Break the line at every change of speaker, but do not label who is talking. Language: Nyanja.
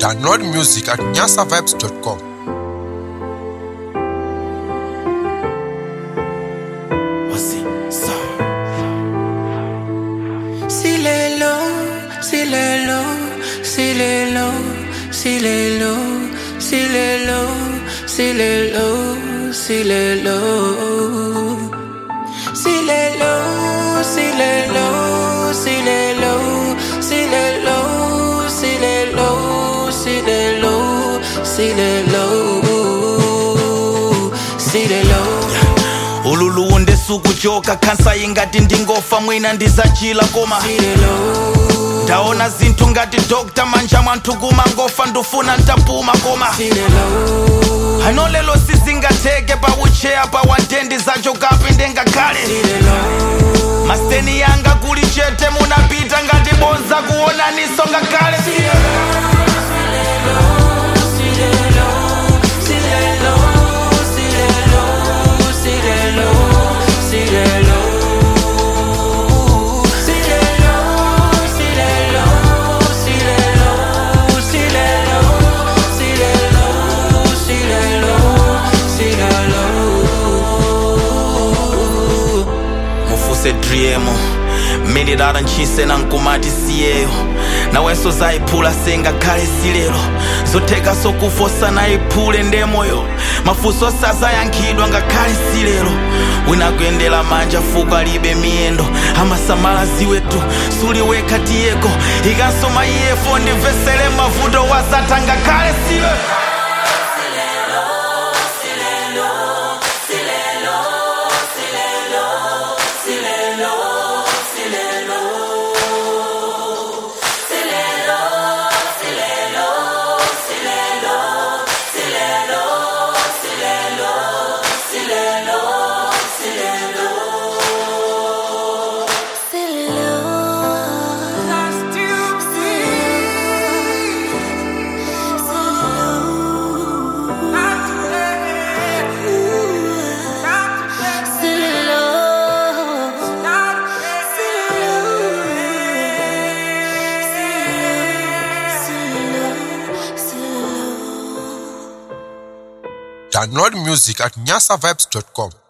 Download music at nyasavibes.com.
Silelo, silelo, silelo, silelo, silelo, silelo, silelo. Silelo, silelo, silelo, silelo, silelo, silelo, silelo, silelo.
ululu ndisukujoka khansa ingati ndingofa mwina ndizachila koma ndaona zinthu ngati dr manja mwanthu kumangofa ndufuna ntapuma koma ano lelo sizingatheke paucheya pa wandendi zacho kapi ndengakhale maseni yanga kuli chete munapita ngati bonza kuonaniso ngakhale mufuse driemo mililala ntchise na nkumati siyeyo nawenso zayiphula sengakhale silelo zotheka sokufosa nayiphule ndemoyo mafunso sazayankhidwa ngakhale silelo wina kuyendera manja fuko alibe miyendo amasamala ziwetu suliwekha tiyeko ikanso maiyefo ndimvesere mavuto wasatha ngakhale silelo
Download music at nyasavibes.com.